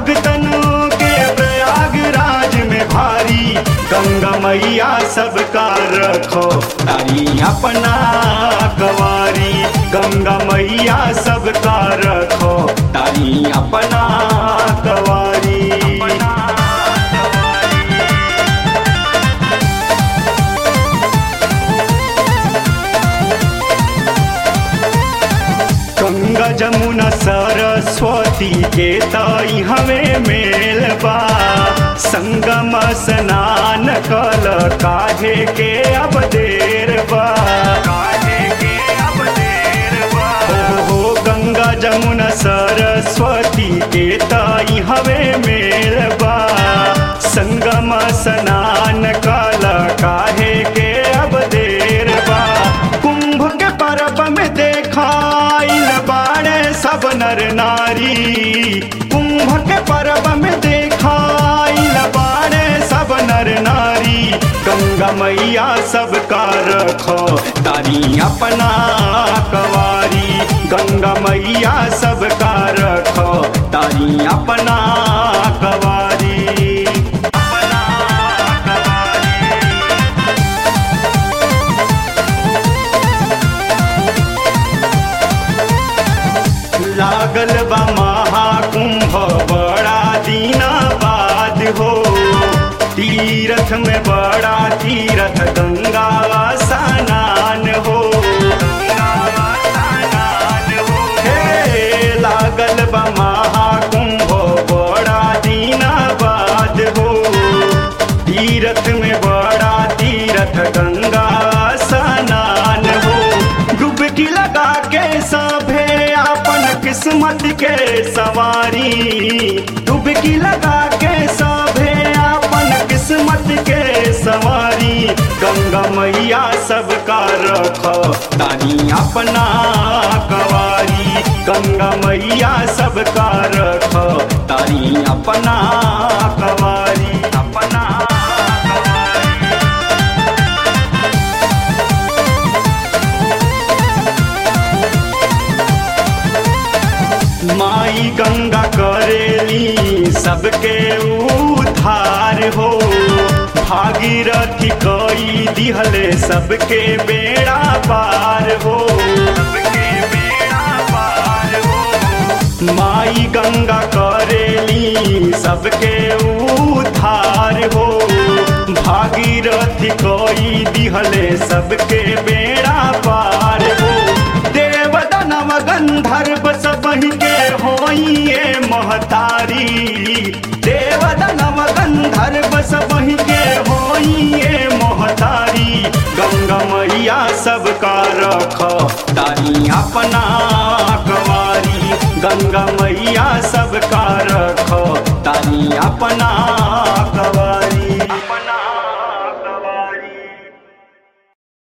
भगतन के प्रयागराज में भारी गंगा मैया सबका रखो तारी अपना कवारी गंगा मैया सबका रखो तारी अपना कवारी गंगा जमुना सरस्वती के ताई हमें मेल बा संगम स्नान कल काहे के अब देर बा काहे के अब देर बा हो गंगा जमुना सरस्वती के ताई हमें मेल बा संगम स्नान कल काहे के अब देर बा कुंभ के पर्व में देखाइल बाड़े सब नर नारी कुंभ के पर्व में देखाइल बाड़े सब नर नारी गंगा मैया सबका रखो तारी अपना कवारी गंगा मैया सबका रखो तारी अपना कवारी अपना कवारी लागल बा महाकुंभ बड़ा दीना बाद हो तीरथ में बड़ा तीरथ गंगा स्नान हो हे लागल बा महाकुंभ बड़ा दीना बाद हो तीरथ में बड़ा तीरथ गंगा स्नान हो डुबकी लगा के सभे अपन किस्मत के सवारी डुबकी लगा के सभे अपन किस्मत के सवारी गंगा मैया सबका रखो तारी अपना कवारी गंगा मैया सबका रखो तारी अपना कवारी अपना कवारी माई गंगा करेली सबके उधार हो भागीरथी कई दिहले सबके बेड़ा पार हो सबके बेड़ा पार हो माई गंगा करेली सबके उधार हो भागीरथी कई दिहले सबके बेड़ा पार हो देव दानव गंधर्व सबही के होइए महतारी देव दानव गंधर्व सबही के होइए महतारी गंगा मैया सबका रखो तारी अपना